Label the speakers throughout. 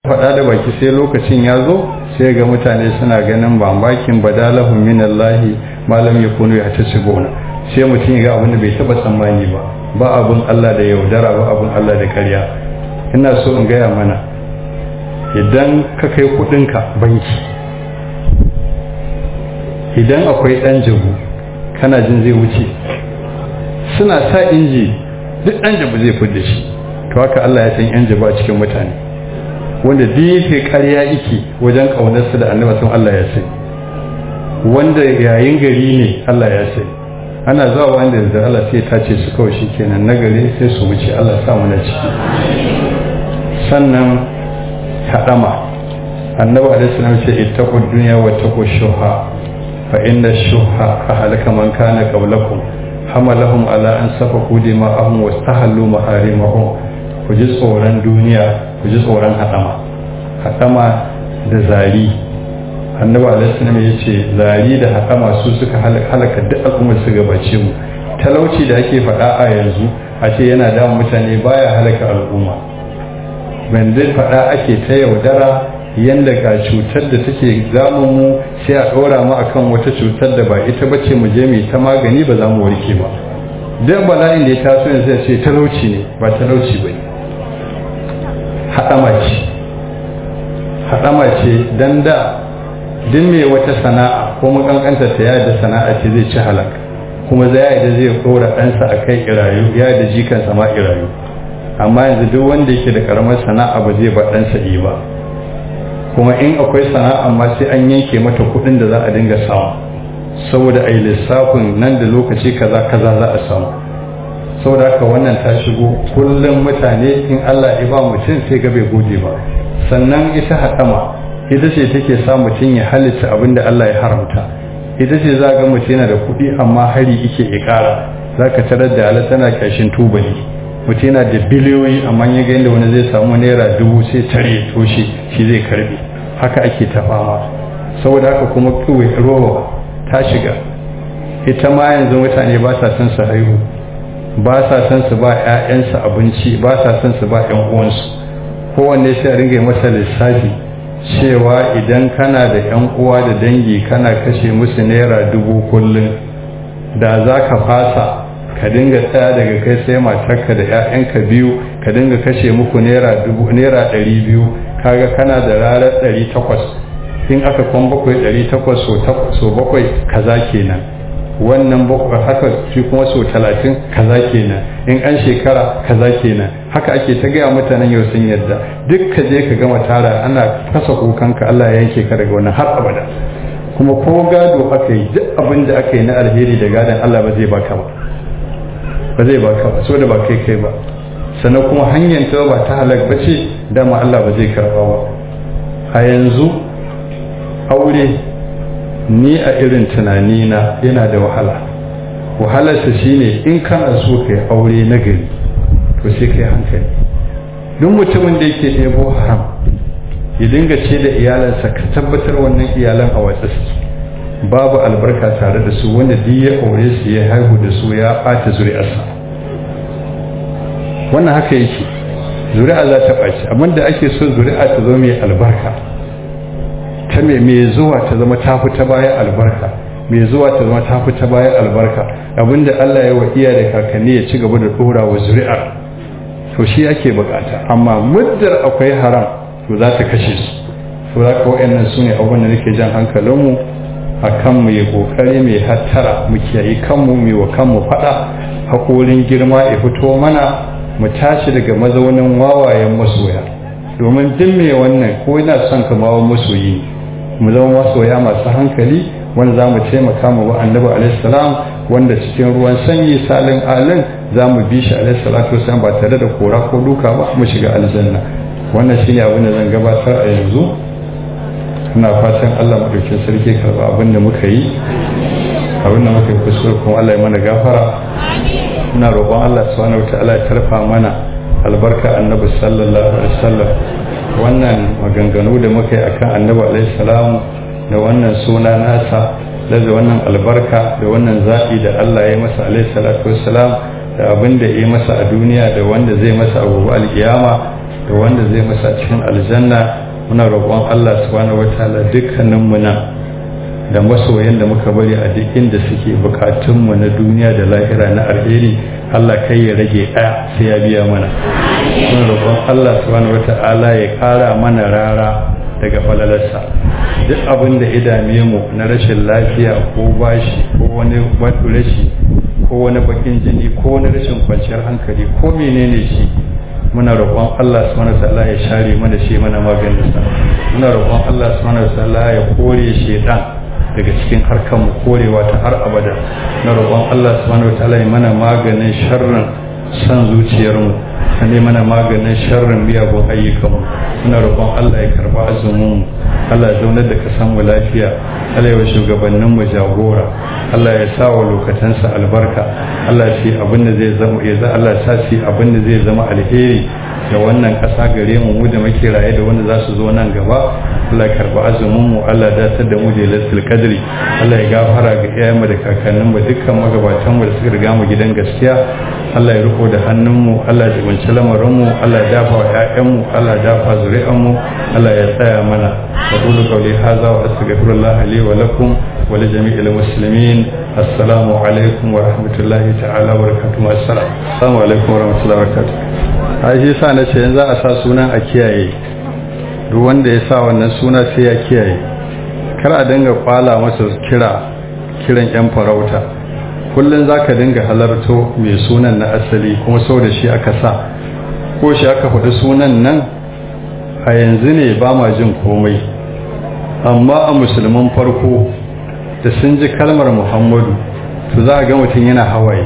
Speaker 1: faɗa da baki sai lokacin ya zo sai ga mutane suna ganin bambakin badalahum min Allah malam yakunu ya tasibuna sai mutum ya ga abin da bai taba tsammani ba ba abun Allah da yaudara ba abun Allah da ƙarya ina so in gaya mana idan ka kai kudinka banki idan akwai ɗan jabu kana jin zai wuce suna sa inji duk ɗan jabu zai fudda shi to haka Allah ya san yan jabu a cikin mutane wanda duk yake ƙarya yake wajen ƙaunarsa da annaba sun Allah ya sai wanda yayin gari ne Allah ya sai ana zuwa wanda da Allah sai ta ce su kawai shikenan na gari sai su wuce Allah sa mu na ciki sannan hadama annabi alaihi salam ce ittaqud dunya wa taqu shuha fa inna shuha ahlaka man kana qablakum hamalahum ala an safaku dima'ahum wa stahallu maharimahum ku ji tsoron duniya ku ji tsoron hadama hadama da zari annabi alaihi salam ya ce zari da hadama su suka halaka duk al'ummar su gabace mu talauci da ake faɗa a yanzu a ce yana damun mutane baya halaka al'umma banda faɗa ake ta yaudara yanda ga cutar da take zamun mu sai a ɗora mu akan wata cutar da ba ita bace mu je mu ta magani ba za mu warke ba duk bala'in da ya taso yanzu ya ce talauci ne ba talauci ba ne haɗama ce haɗama ce dan da duk mai wata sana'a ko makankanta ta yada sana'a ce zai ci halak kuma za ya da zai ɗora ɗansa a kai irayu ya da jikansa ma irayu amma yanzu duk wanda yake da karamar sana'a ba zai ba ɗansa yi ba kuma in akwai sana'a ma sai an yanke mata kuɗin da za a dinga samu saboda a yi lissafin nan da lokaci kaza kaza za a samu saboda haka wannan ta shigo kullum mutane in Allah ya ba mutum sai ga bai gode ba sannan ita haɗama ita ce take sa mutum ya halitta abin da Allah ya haramta ita ce za ga mutum yana da kuɗi amma hari ike ikara za ka tarar da ala tana ƙashin tubali mutum yana da biliyoyi amma ya ga inda wani zai samu naira dubu sai tare toshe shi zai karbe haka ake ta fama saboda haka kuma kawai rowa ta shiga ita ma yanzu mutane ba sa son su haihu ba sa son su ba 'ya'yansu abinci ba sa son su ba 'yan uwansu kowanne sai a ringa masa lissafi cewa idan kana da 'yan uwa da dangi kana kashe musu naira dubu kullum da za ka fasa ka dinga tsaya daga kai sai matarka da 'ya'yanka biyu ka dinga kashe muku naira dubu naira ɗari biyu kaga kana da ranar ɗari takwas in aka kwan bakwai ɗari takwas so bakwai kaza kenan wannan bakwai haka shi kuma so talatin kaza kenan in an shekara kaza kenan haka ake ta gaya mutanen yau sun yadda duk ka je ka gama tara ana kasa kukanka Allah ya yanke ka daga wannan har abada kuma ko gado aka yi duk abin da aka yi na alheri da gadon Allah ba zai baka ba ba zai baka ba so da ba kai kai ba sannan kuma hanyar ta ba ta halak ba ce dama Allah ba zai karba ba a yanzu aure ni a irin tunanina yana da wahala wahalarsa shine in kana so ka yi aure na gari to sai ka yi hankali duk mutumin da yake ɗebo haram ya dinga ce da iyalansa ka tabbatar wannan iyalan a watsa su babu albarka tare da su wanda duk ya aure su ya haihu da su ya ɓata zuri'arsa wannan haka yake zuri'a za ta ɓaci abin da ake so zuri'a ta zo mai albarka ta mai zuwa ta zama ta fi ta bayan albarka mai zuwa ta zama ta fi ta bayan albarka abinda Allah ya wa iya da kakanni ya ci gaba da ɗora wa zuri'ar to shi ake bukata amma muddar akwai haram to za ta kashe su to za ka wa'annan su ne abin da nake jan hankalinmu a kan mu yi kokari mai hattara mu kiyaye kanmu mai wa kanmu faɗa haƙorin girma ya fito mana mu tashi daga mazaunin wawayen masoya domin duk mai wannan ko yana son kamawa masoyi mu zama masoya masu hankali wanda za mu taimaka mu wa annabi alaihi salam wanda cikin ruwan sanyi salin alin za mu bi shi alaihi salatu wasallam ba tare da kora ko duka ba mu shiga aljanna wannan shine abin da zan gabatar a yanzu ina fatan Allah madaukin sarki karba abin da muka yi abin da muka yi kuskure kuma Allah ya mana gafara ina roƙon Allah subhanahu wataala ya tarfa mana albarka annabi sallallahu alaihi wasallam wannan maganganu da muka yi akan annabi alaihi salam da wannan suna nasa da wannan albarka da wannan zaɓi da Allah ya masa alaihi salatu wassalam da abin da ya masa a duniya da wanda zai masa a gobe alkiyama da wanda zai masa cikin aljanna muna roƙon Allah subhanahu wataala dukkanin mu nan da masoyan da muka bari a duk inda suke bukatun mu na duniya da lahira na alheri Allah kai ya rage ɗaya sai ya biya mana muna roƙon Allah subhanahu wataala ya ƙara mana rara daga falalarsa duk abin da ya dame mu na rashin lafiya ko bashi ko wani rashi ko wani bakin jini ko wani rashin kwanciyar hankali ko menene shi muna roƙon Allah subhanahu wataala ya share mana shi mana maganin sa muna roƙon Allah subhanahu wataala ya kore shedan daga cikin harkar mu korewa ta har abada na roƙon Allah subhanahu wataala ya mana maganin sharrin san zuciyar mu ne mana maganin sharrin miyagun ayyukan mu muna roƙon Allah ya karba azumin mu Allah ya zaunar da kasan mu lafiya Allah ya shugabannin mu jagora Allah ya sa wa lokatansa albarka Allah shi abin da zai zama ya za Allah sa shi abin da zai zama alheri da wannan ƙasa gare mu mu da muke raye da wanda za su zo nan gaba Allah ya karba azumin mu Allah ya datar da mu da lailatul qadri Allah ya gafara ga iyayenmu da kakannin mu dukkan magabatan mu da suka riga mu gidan gaskiya Allah ya riko da hannun mu Allah ya jibinci lamarin mu Allah ya dafa wa ƴaƴan mu Allah ya dafa zuri'an mu Allah ya tsaya mana أقول قولي هذا وأستغفر الله لي ولكم ولجميع المسلمين السلام عليكم ورحمة الله تعالى وبركاته السلام السلام عليكم ورحمة الله وبركاته ai shi sa na ce yanzu a sa sunan a kiyaye duk wanda ya sa wannan suna sai ya kiyaye kar a dinga kwala masa kira kiran yan farauta kullum za ka dinga halarto mai sunan na asali kuma sau da shi aka sa ko shi aka faɗi sunan nan a yanzu ne ba ma jin komai amma a musulman farko da sun ji kalmar muhammadu to za a ga mutum yana hawaye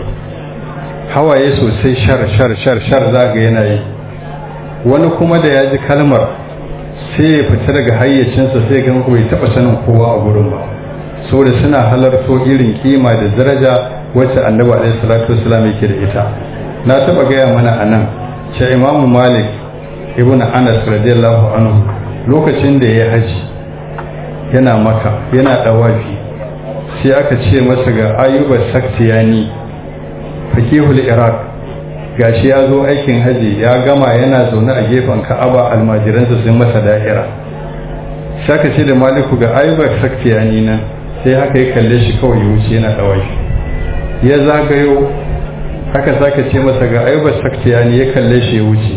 Speaker 1: hawaye sosai shar shar shar shar za ga yana yi wani kuma da ya ji kalmar sai ya fita daga hayyacinsa sai ga bai taɓa sanin kowa a gurin ba saboda suna halarto irin kima da daraja wacce annabi alaihi salatu wasallam yake da ita na taɓa gaya mana a nan ce imamu malik ibn anas radiyallahu anhu lokacin da ya haji yana maka yana dawafi sai aka ce masa ga ayuba saktiyani fakihul iraq gashi ya zo aikin haji ya gama yana zaune a gefen ka'aba almajiransa sun masa da'ira sai aka ce da maliku ga ayuba saktiyani nan sai haka ya kalle shi kawai ya wuce yana dawafi ya zagayo haka saka ce masa ga ayuba saktiyani ya kalle shi ya wuce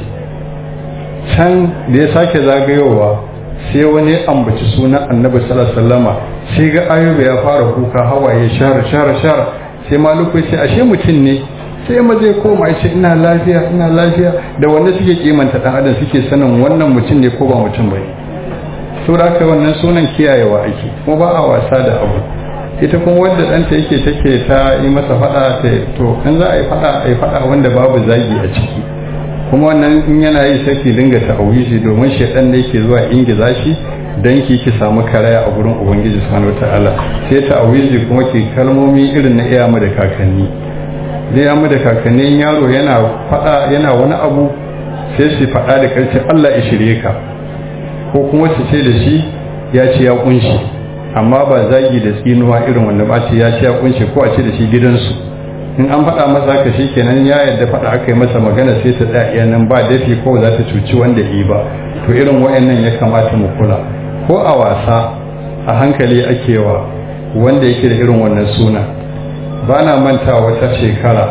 Speaker 1: can da ya sake zagayowa sai wani ya ambaci sunan annabi sallallahu sai ga ayuba ya fara kuka hawaye shara shara shara sai maluku ya ce ashe mutum ne sai ma zai koma ya ce ina lafiya ina lafiya da wanda suke kimanta dan adam suke sanin wannan mutum ne ko ba mutum bane saboda haka wannan sunan kiyayewa ake kuma ba a wasa da abu ita kuma wadda ɗanta yake take ta yi masa faɗa ta to in za a yi faɗa a yi faɗa wanda babu zagi a ciki kuma wannan in yana yi sai ki dinga ta'awizi domin shedan da yake zuwa ingiza shi dan ki ki samu karaya a gurin ubangiji subhanahu wataala sai ta'awizi kuma ki kalmomi irin na iyamu da kakanni zai yamu da kakannin yaro yana fada yana wani abu sai su fada da karshe Allah ya shirye ka ko kuma su ce da shi ya ce ya kunshi amma ba zagi da tsinuwa irin wanda ba ce ya ce ya kunshi ko a ce da shi gidansu in an faɗa masa haka shi kenan ya yadda faɗa aka yi masa magana sai ta tsaya nan ba dafi ko za ta cuci wanda yi ba to irin wayannan ya kamata mu kula ko a wasa a hankali ake wa wanda yake da irin wannan suna ba na manta wata shekara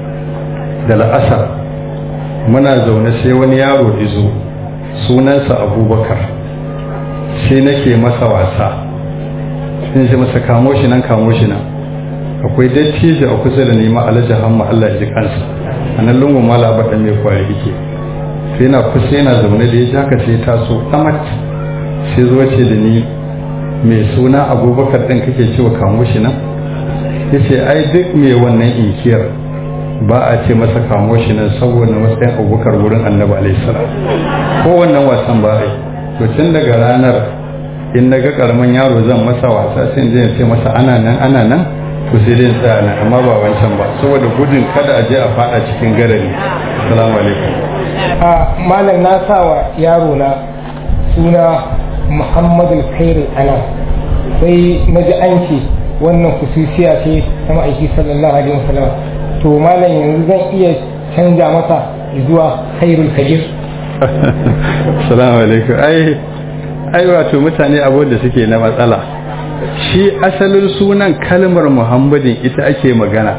Speaker 1: da la'asar muna zaune sai wani yaro izo sunansa abubakar sai nake masa wasa sun ce masa kamo shi nan kamo shi nan akwai dattijo a kusa da nema alhaji hamma Allah ji kansa a nan lungun mala ba mai kwari yake sai na kusa yana zaune da ya ji haka sai taso amat sai zo ce da ni mai suna abubakar ɗin kake cewa kamo shi nan ya ce ai duk mai wannan inkiyar ba a ce masa kamo shi nan saboda matsayin abubakar wurin annabi alaihissalam ko wannan wasan ba a yi to tun daga ranar in na ga karamin yaro zan masa wasa sai in je ce masa ana nan ana nan to sai dai tsaya nan amma ba wancan ba saboda gudun kada a je a fada cikin garari assalamu alaikum
Speaker 2: a malam na sawa yaro na suna muhammadu khairu ana sai na ji an ce wannan kususiya ce ta ma'aiki sallallahu alaihi wasallam to malam yanzu zan iya canja masa zuwa khairul kabir
Speaker 1: salamu alaikum ai ai wato mutane abu da suke na matsala shi asalin sunan kalmar muhammadin ita ake magana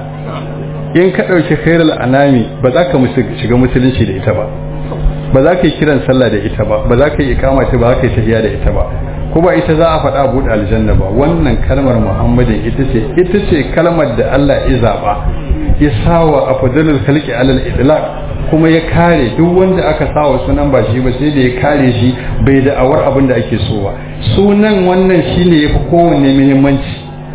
Speaker 1: in ka ɗauki khairul anami ba za ka shiga musulunci da ita ba ba za ka yi kiran sallah da ita ba ba za ka yi ikama ta ba za ka yi tafiya da ita ba ko ba ita za a faɗa buɗe aljanna ba wannan kalmar muhammadin ita ce ita ce kalmar da Allah ya zaba ya sawa afdalul khalqi alal idlaq kuma ya kare duk wanda aka sawa sunan ba shi ba sai da ya kare shi bai da awar abin da ake so ba sunan wannan shine yafi kowanne muhimmanci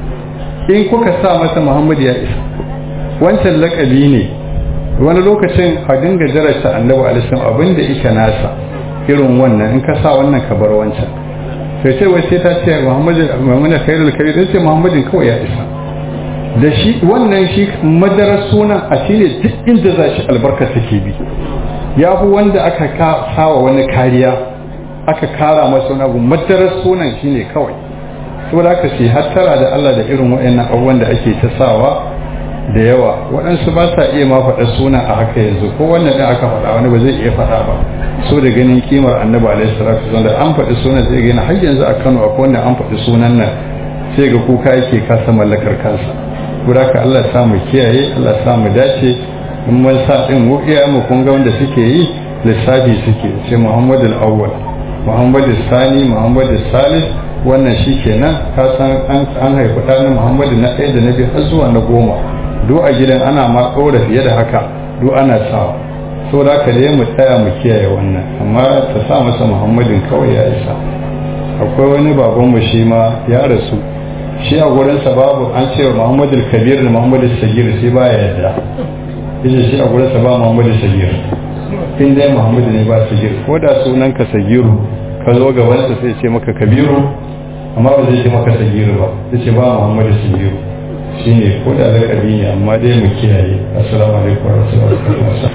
Speaker 1: in kuka sa masa muhammad ya isa wancan lakabi ne wani lokacin a dinga jarasta annabi alisun abinda ita nasa irin wannan in ka sa wannan ka bar wancan sai ce wai sai ta ce muhammadu muhammadu khairul kabir sai muhammadin kawai ya isa da shi wannan shi madarar sunan a shi ne duk inda za shi albarka take bi ya fi wanda aka sawa wani kariya aka kara masa wani abu madarar sunan shi ne kawai saboda aka ce hattara da Allah da irin waɗannan abubuwan da ake ta sawa da yawa waɗansu ba sa iya ma faɗa suna a haka yanzu ko wannan ɗin aka faɗa wani ba zai iya faɗa ba so da ganin kimar annabi alaihi salatu wasallam da an faɗi sunan sai gani har yanzu a Kano akwai wanda an faɗi sunan nan sai ga kuka yake kasa mallakar kansa guda ka Allah sa mu kiyaye Allah sa mu dace in mun sa din mu iya mu kun ga wanda suke yi lissafi suke sai Muhammadu al-Awwal Muhammadu Sani Muhammadu Salis wannan shi kenan ka san an haifi ɗanin Muhammadu na ɗaya da na biyu har zuwa na goma duk a gidan ana ma ɗora fiye da haka duk ana sawa so da haka dai mu tsaya mu kiyaye wannan amma ta sa masa muhammadin kawai ya isa akwai wani babanmu shi ma ya rasu shi a gurinsa babu an ce muhammadul kabir da muhammadul sagir sai ba ya yadda yace shi a gurinsa ba muhammadul sagir in dai muhammadu ne ba sagir ko da sunan ka sagiru ka zo gabansa sai ce maka kabiru amma ba zai ce maka sagiru ba zai ce ba muhammadu sagiru shine ko da lakabi ne amma dai mu kiyaye assalamu alaikum wa rahmatullahi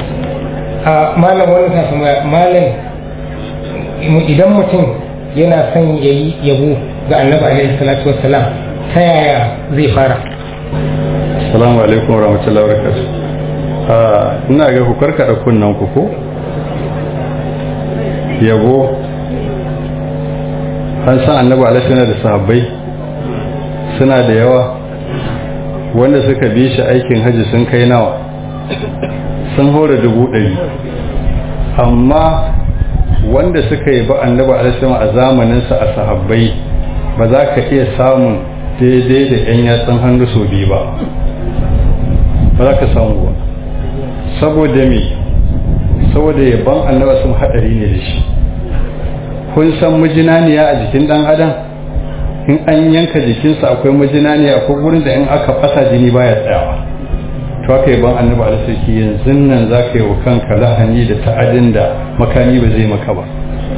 Speaker 2: a malam wani ta sama malam idan mutum yana son ya yi yabo ga annabi alaihi salatu wassalam ta yaya zai fara
Speaker 1: assalamu alaikum wa rahmatullahi wa barakatuh ina ga ku karkada kunnan ku ko yabo an san annabi alaihi da sahabbai suna da yawa wanda suka bi shi aikin hajji sun kai nawa sun hore dubu ɗari amma wanda suka yi ba annabi alisama a zamaninsa a sahabbai ba za ka iya samun daidai da 'yan yatsun hannu sau biyu ba ba za ka samu ba saboda me saboda yaban annabi sun haɗari ne da shi kun san mijinaniya a jikin ɗan adam in an yanka jikinsa akwai majinaniya akwai gurin da in aka fasa jini baya tsayawa to aka yi ban annabi alisaki yanzu nan za ka yi wa kanka lahani da ta'adin da makami ba zai maka ba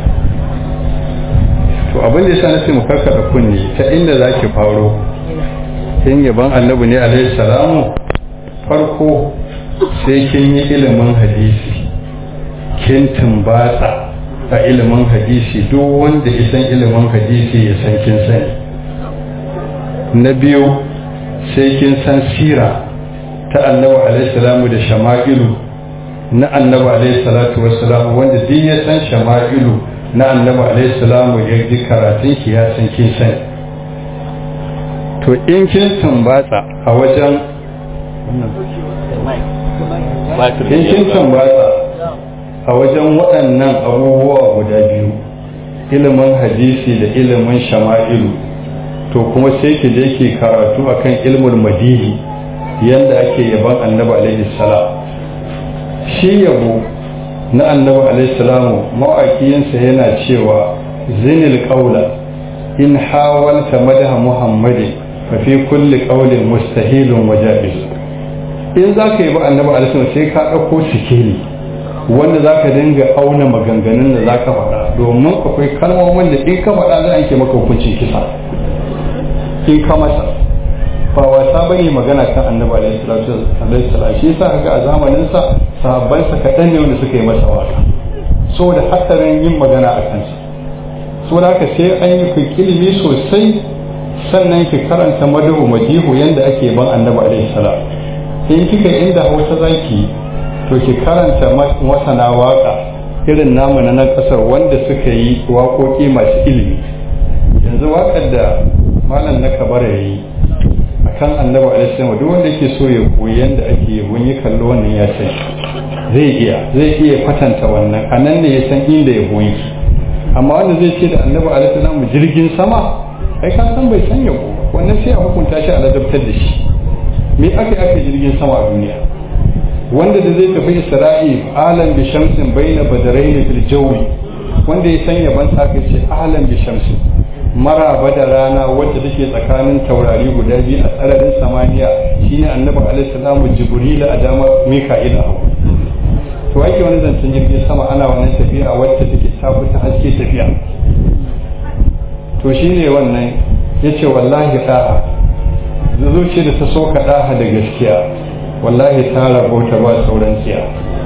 Speaker 1: to abin da ya sa na ce mu karkada kunne ta inda za ki faro in yaban annabi ne alaihi salamu farko sai kin yi ilimin hadisi kin tumbatsa a ilimin hadisi duk wanda ya san ilimin hadisi ya san kin sani na biyu sai kin san sira ta annabi alaihi salamu da shama'ilu na annabi alaihi salatu wassalamu wanda duk ya san shama'ilu na annabi alaihi salamu ya ji karatun ki ya san kin sani to in kin tumbatsa a wajen in kin tumbatsa a wajen waɗannan abubuwa guda biyu ilimin hadisi da ilimin shama'ilu to kuma sai ki je ki karatu akan ilmul madihi yanda ake yaban annabi alaihi salam shi yabo na annabi alaihi salamu mawaƙiyinsa yana cewa zinil qaula in hawalta madaha muhammadin fa fi kulli qawlin mustahilun wa jaiz in zaka yi ba annabi alaihi salam sai ka dauko sikeli wanda za ka dinga auna maganganun da za ka faɗa domin akwai kalmomin da in ka faɗa za a yanke maka hukuncin kisa in ka masa ba wasa ba yi magana kan annabi alaihi salatu wasallam shi yasa ga a zamanin sa sahabban sa kaɗan ne wanda suka yi masa waka saboda hatsarin yin magana a kansa saboda haka sai an yi kai ilimi sosai sannan ki karanta madahu madihu yanda ake ban annabi alaihi salam in kika inda hausa zaki to ki karanta masana waka irin namu na nan kasar wanda suka yi waƙoƙi masu ilimi yanzu waƙar da malam na kabara ya yi a kan annabi alaihi duk wanda yake so ya koyi yadda ake yabon yi kallo wannan ya san zai iya zai iya kwatanta wannan a nan ne ya san inda ya goyi amma wanda zai ce da annabi alaihi jirgin sama ai ka san bai san yabo wannan sai a hukunta shi a ladabtar da shi me aka aka jirgin sama a duniya wanda da zai tafi isra'i alam bi shamsin baina badarain fil jawi wanda ya san yaban sa aka ce alam bi shamsin maraba da rana wadda take tsakanin taurari guda biyu a tsararin samaniya shine annabi alaihi salamu jibril a dama mika'il a hagu to ake wani zancen jirgin sama ana wannan tafiya wacce take tafi ta haske tafiya to shine wannan yace wallahi da'a zuciya da ta so ka daha da gaskiya wallahi ta rabauta ba sauran tsiya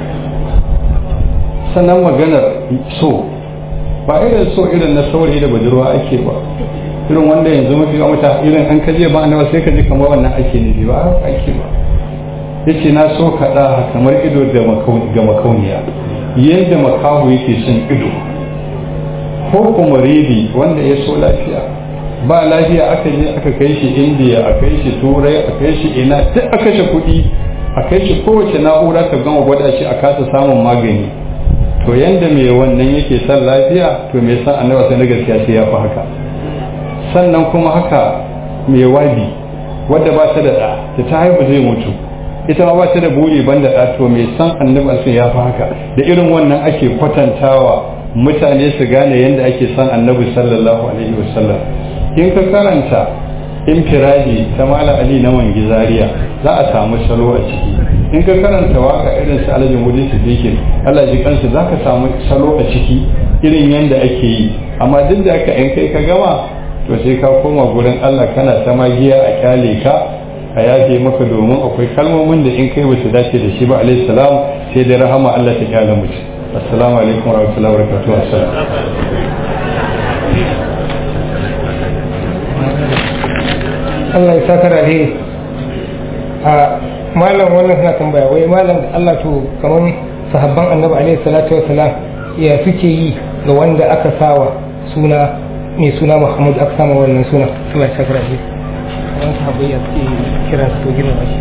Speaker 1: sannan maganar so ba irin so irin na saurayi da budurwa ake ba irin wanda yanzu mafi yawan mutane irin an kaje ba nawa sai ka ji kamar wannan ake nufi ba haka ake ba yace na so ka daha kamar ido ga makauniya yadda makahu yake son ido ko kuma ribi wanda ya so lafiya ba lafiya aka je aka kai shi indiya a kai shi turai a kai shi ina duk aka kashe kuɗi a kai shi kowace na'ura ka gama gwada shi a kasa samun magani to yanda mai wannan yake son lafiya to mai san annaba sai na gaskiya sai ya fi haka sannan kuma haka mai wabi wadda ba ta da ɗa da ta haihu zai mutu ita ma ba ta da buri ban da ɗa to mai san annaba sai ya fi haka da irin wannan ake kwatantawa mutane su gane yadda ake san annabi sallallahu alaihi wasallam in ka karanta infiradi ta mala ali na wangi zaria za a samu salo a ciki in ka karanta waka irin su alhaji mudi su fikin allah ji kansu za ka samu salo a ciki irin yadda ake yi amma duk da aka in kai ka gama to sai ka koma gurin allah kana ta magiya a kyale ka a yafe maka domin akwai kalmomin da in kai basu dace da shi ba alaihi salam sai da rahama allah ta kyale mutum assalamu alaikum warahmatullahi wabarakatuh assalam
Speaker 2: Allah ya saka da alheri a malam wannan suna tambaya wai malam da Allah to kamar sahabban annabi alaihi salatu salam ya suke yi ga wanda aka sawa suna mai suna Muhammad aka sama wannan suna Allah ya saka da alheri wannan sahabbai ya suke kiran su to girma shi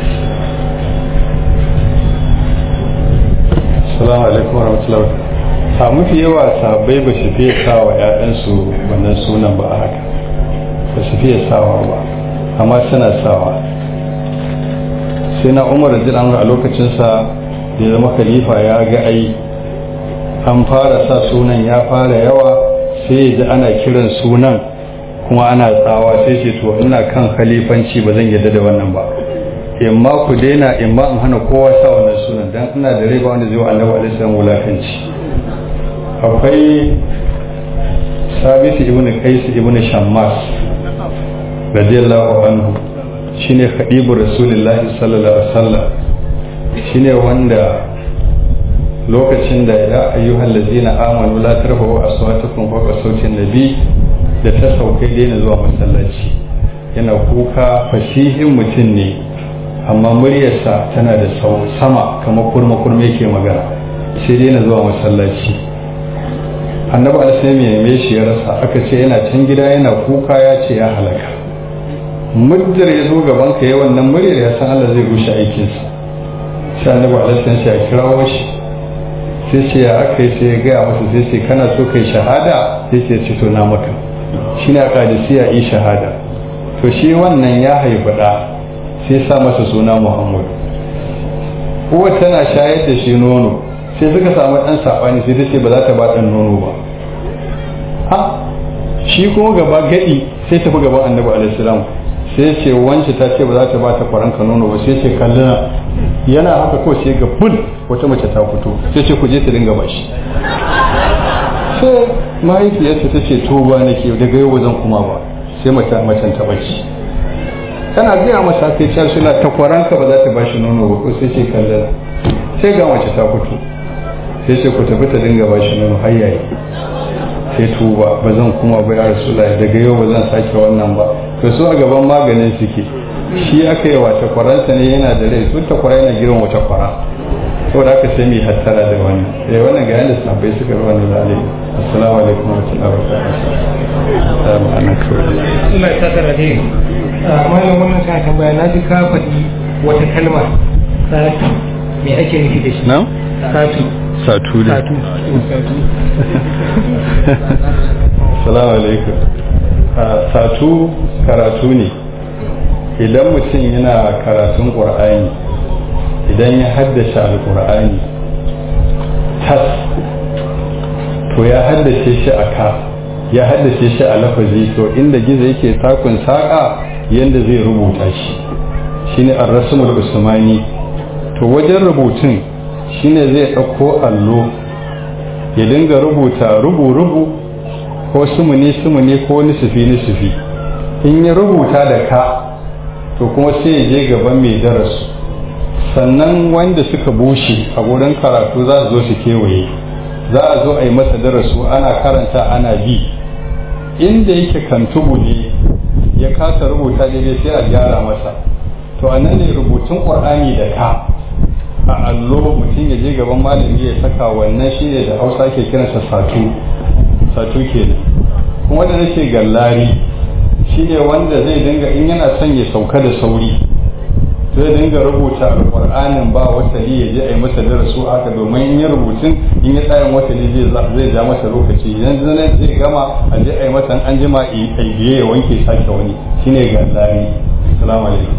Speaker 1: Assalamu alaikum warahmatullahi wabarakatuh a mafi yawa sahabbai ba su fiye sawa 'ya'yansu wannan sunan ba a haka ba su fiye sawa ba amma suna sawa sai na umar jiran a lokacinsa da ya zama khalifa ya ga ai an fara sa sunan ya fara yawa sai ya ji ana kiran sunan kuma ana tsawa sai ce to ina kan khalifanci ba zan yadda da wannan ba in ma ku daina in ma in hana kowa sa wannan sunan dan ina da riba wanda zai wa annabi alaihi salam wulakanci akwai sabit ibn qais ibn shammas radiyallahu anhu shine khadibu rasulullahi sallallahu alaihi wasallam shine wanda lokacin da ya ayyuhal ladzina amanu la tarfa'u aswatakum fawqa sautin nabi da ta saukai daina zuwa masallaci yana kuka fasihin mutum ne amma muryarsa tana da sau sama kamar kurma kurma yake magana sai daina zuwa masallaci annabi alaihi ya neme shi ya rasa aka ce yana can gida yana kuka ya ce ya halaka muddar ya zo gaban ka yi wannan muryar ya san Allah zai rushe aikinsa sai annabi alaihi ya kirawo shi sai ce ya aka yi sai ya gaya masa sai ce kana so kai shahada sai ce ci to na maka shine a kadisiya yi shahada to shi wannan ya haifi da sai sa masa suna Muhammad uwa tana shayar da shi nono sai suka samu ɗan saɓani sai ta ce ba za ta ba ɗan nono ba ha shi kuma gaba gadi sai tafi gaban annabi alaihi salam sai ce wance ta ce ba za ta ba ta kwaranka nono ba sai ce kallina yana haka ko sai ga bul wata mace ta fito sai ce ku je ta dinga bashi sai mahaifiyarsa ta ce to ba nake daga yau zan kuma ba sai mace macen ta bace tana gaya masa kai can suna ta kwaranka ba za ta bashi nono ba ko sai ce kallina sai ga mace ta fito sai ce ku tafi ta dinga bashi nono har yayi sai tuba ba zan kuma ba ya rasulullahi daga yau ba zan sake wannan ba to su a gaban maganin suke shi aka yi wata kwaransa ne yana da rai sun takwara yana girin wata kwara saboda haka sai mu yi hattara da wani eh wannan ga yanda sahabbai suka yi wannan zalai assalamu alaikum wa rahmatullahi wa barakatuh ana kawai
Speaker 2: Allah ya saka da dai malam wannan ka tambaya na ji ka faɗi wata kalma satu me ake nufi da shi
Speaker 1: na
Speaker 2: satu
Speaker 1: satu ne
Speaker 2: satu satu
Speaker 1: assalamu alaikum satu karatu ne idan mutum yana karatun ƙur'ani idan ya haddace alƙur'ani tas to ya haddace shi a ka ya haddace shi a lafazi to inda gizo yake takun saƙa yadda zai rubuta shi shine ar-rasmul usmani to wajen rubutun shine zai ɗauko allo ya dinga rubuta rubu-rubu ko sumuni-sumuni ko nisufi-nisufi in ya rubuta da ka to kuma sai ya je gaban mai darasu sannan wanda suka bushe a wurin karatu za su zo su kewaye za a zo a yi masa darasu ana karanta ana bi inda yake kantubu ne ya kasa rubuta daidai sai a gyara masa to a nan ne rubutun ƙwar'ani da ka a allo mutum ya je gaban malami ya saka wannan shi ne da hausa ke kiransa satu satu ke kuma da nake gallari shi ne wanda zai dinga in yana son ya sauka da sauri zai dinga rubuta alƙur'anin ba wasali ya je a yi masa darasu haka domin in ya rubutun in ya tsayin wasali zai ja masa lokaci idan zanen zai gama a je a yi masa an jima a biye ya wanke sake wani shine gallari assalamu alaikum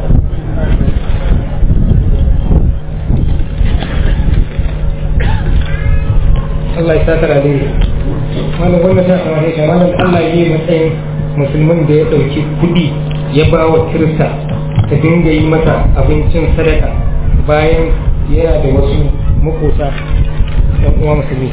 Speaker 2: Allah ya saka da dai malam wannan ta kamar da malam Allah ya yi matsayin musulmin da ya dauki kudi ya ba wa kirista ta dinga yi mata abincin sadaka bayan yana da wasu makota ɗan uwa musulmi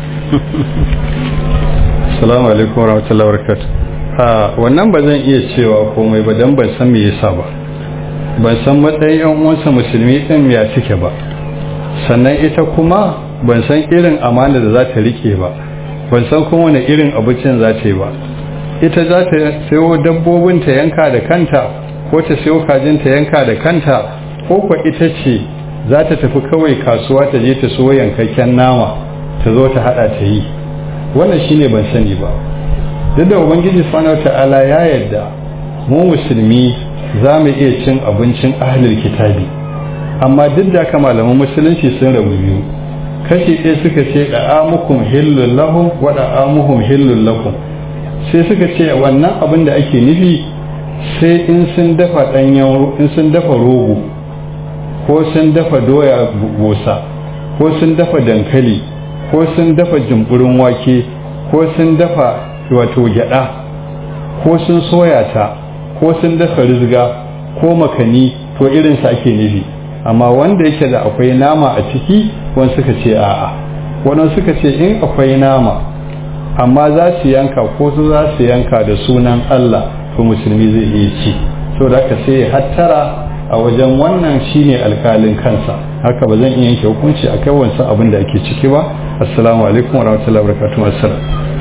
Speaker 1: Assalamu alaikum wa rahmatullahi wa barakatuh. A wannan ba zan iya cewa komai ba dan ban san me yasa ba. Ban san matsayin yan uwansa musulmi din ya suke ba. Sannan ita kuma ban san irin amana da za ta rike ba. Ban san kuma wani irin abincin za ta yi ba. Ita za ta sayo dabbobin ta yanka da kanta ko ta sayo kajin ta yanka da kanta ko kuwa ita ce za ta tafi kawai kasuwa ta je ta so yankakken nama ta zo ta hada ta yi. wannan shine ban sani ba duk da ubangiji subhanahu ta'ala ya yarda mu musulmi za mu iya cin abincin ahlul kitabi amma duk da haka malaman musulunci sun rabu biyu kashi ɗaya suka ce da'amukum hillul lahum wa da'amuhum hillul lakum sai suka ce wannan abin da ake nufi sai in sun dafa ɗanyen in sun dafa rogo ko sun dafa doya gosa ko sun dafa dankali ko sun dafa jimburin wake ko sun dafa wato gyada ko sun soya ta ko sun dafa rizga ko makani to irinsa ake nufi amma wanda yake da akwai nama a ciki wani suka ce a'a wani suka ce in akwai nama amma za su yanka ko su za su yanka da sunan Allah to musulmi zai iya ci so da haka sai hattara a wajen wannan shine alkalin kansa haka ba zan iya yanke hukunci a kai wancan abin da ake ciki ba assalamu alaikum warahmatullahi wabarakatuh assalam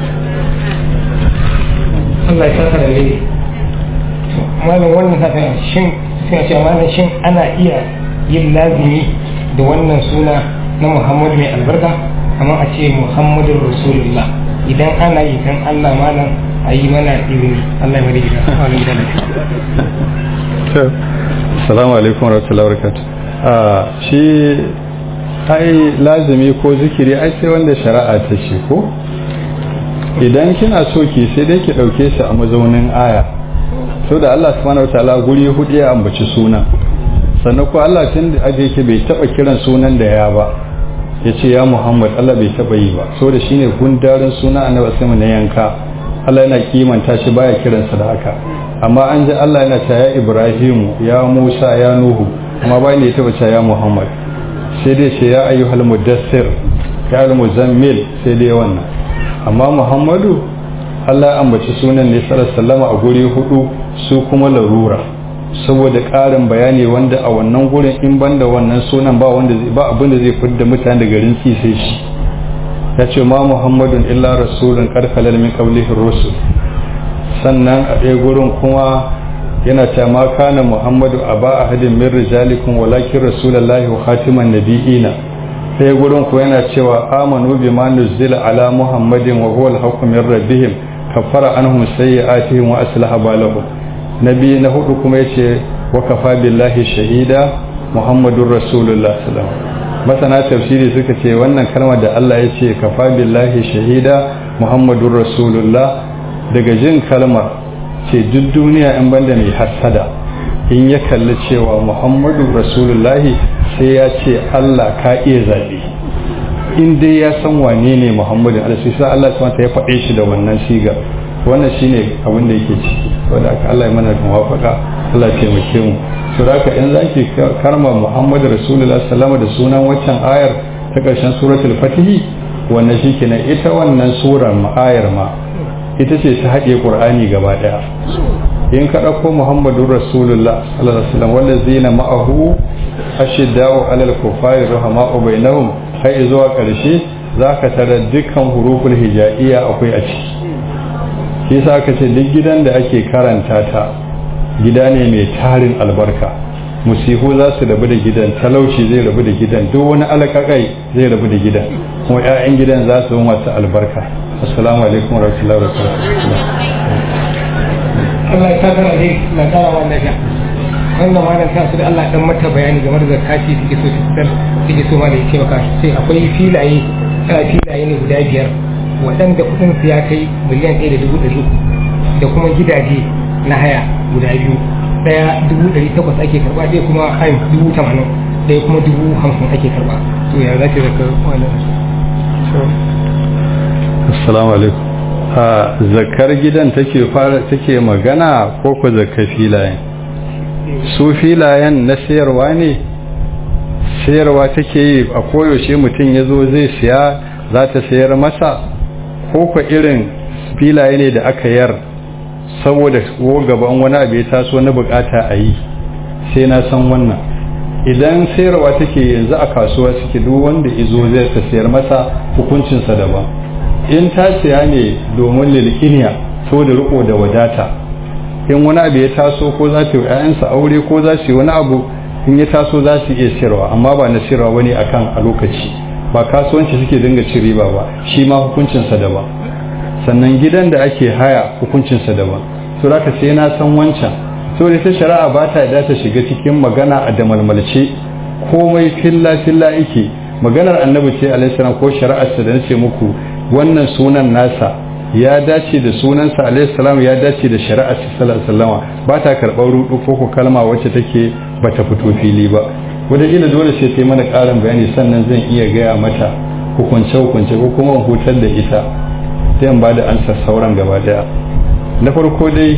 Speaker 2: Allah ya saka da ne malam wannan ta shin sai ce malam shin ana iya yin lazimi da wannan suna na Muhammad mai albarka kamar a ce Muhammadur Rasulullah idan ana yi dan Allah malam a yi mana izini Allah ya rika Allah ya rika
Speaker 1: assalamu alaikum warahmatullahi wabarakatuh shi ai lazimi ko zikiri ai sai wanda shari'a ta ce ko idan kina so ki sai dai ki dauke shi a mazaunin aya so da Allah subhanahu wataala guri hudu ya ambaci suna sannan ko Allah tun da aje ki bai taba kiran sunan da ya ba yace ya Muhammad Allah bai taba yi ba so da shine gundarin suna annabi sai na yanka Allah yana kimanta shi baya kiransa da haka amma an ji Allah yana ta ya Ibrahimu ya Musa ya Nuhu amma bayan da ya taba ya Muhammad sai dai ce ya ayyuhal mudassir ya al-muzammil sai dai wannan amma Muhammadu Allah ya ambaci sunan ne sallallahu a guri hudu su kuma larura saboda ƙarin bayani wanda a wannan gurin in banda wannan sunan ba wanda ba abin da zai fidda mutane da garin sai shi ya ce ma Muhammadun illa rasulun qad khalal min qablihi rusul sannan a ɗaya gurin kuma yana ta ma kana muhammadu aba ahadin min rijalikum walakin rasulullahi wa khatiman nabiyina sai gurin ku yana cewa amanu bima nuzila ala muhammadin wa huwa al-haqqu min rabbihim kafara anhum sayyi'atihim wa aslaha balahum nabi na hudu kuma yace wa kafa billahi shahida muhammadur rasulullah sallallahu alaihi wasallam masana tafsiri suka ce wannan kalmar da Allah ya ce kafa billahi shahida muhammadur rasulullah daga jin kalmar ce duk duniya in banda mai hassada in ya kalli cewa muhammadu rasulullahi sai ya ce Allah ka iya zaɓe in dai ya san wane ne muhammadu alaihi sai Allah ta ya faɗe shi da wannan siga wannan shine abin da yake ciki wanda aka Allah ya mana muwafaka Allah ya taimake mu to haka in zaki karma muhammadu rasulullahi sallama da sunan waccan ayar ta ƙarshen suratul fatihi wannan shikenan ita wannan surar ma ayar ma ita ce ta haɗe ƙur'ani gaba ɗaya in ka ɗauko muhammadu rasulullah sallallahu alaihi wasallam wanda zina ma'ahu ashidda'u alal kufari rahama'u bainahum har zuwa ƙarshe zaka tara dukkan huruful hijaiya akwai a ciki shi yasa aka ce duk gidan da ake karanta ta gida ne mai tarin albarka musihu za su rabu da gidan talauci zai rabu da gidan duk wani alakakai zai rabu da gidan kuma 'ya'yan gidan za su masu albarka assalamu alaikum warahmatullahi wabarakatuh
Speaker 2: Allah ya saka da na kara wannan ga wannan malam ta su da Allah dan mata bayani game da zakati take so fitar take so ma da yake maka sai akwai filaye kana filaye ne guda biyar waɗanda kuɗin su ya kai miliyan ɗaya da dubu ɗari uku da kuma gidaje na haya guda biyu ɗaya dubu ɗari takwas ake karɓa ɗaya kuma hain dubu tamanin ɗaya kuma dubu hamsin ake karɓa to ya za ta zaka wannan
Speaker 1: assalamu alaikum a zakar gidan take fara take magana ko ko zakar filayen su filayen na sayarwa ne sayarwa take yi a koyaushe mutum ya zo zai siya za ta sayar masa ko ko irin filaye ne da aka yar saboda ko gaban wani abu ya taso na bukata a yi sai na san wannan idan sayarwa take yanzu a kasuwa suke duk wanda izo zai ta sayar masa hukuncinsa daban in ta siya ne domin lilkiniya so da riko da wadata in wani abu ya taso ko za ta yi ‘ya'yansa aure ko za su yi wani abu in ya taso za su iya siyarwa amma ba na siyarwa wani akan a lokaci ba kasuwanci suke dinga ci riba ba shi ma hukuncinsa daban sannan gidan da ake haya hukuncinsa daban to da sai na san wancan so da ta shari'a ba ta da ta shiga cikin magana a damalmalce komai filla filla yake maganar annabi ce alaihi ko shari'arsa da nace muku wannan sunan nasa ya dace da sunansa alaihi salam ya dace da shari'ar sallallahu alaihi ba ta karɓar rudu ko ko kalma wacce take bata fito fili ba wanda ila dole sai ta yi mana ƙarin bayani sannan zan iya gaya mata hukunce hukunce ko kuma hutar da ita sai in ba da ansa sauran gaba daya na farko dai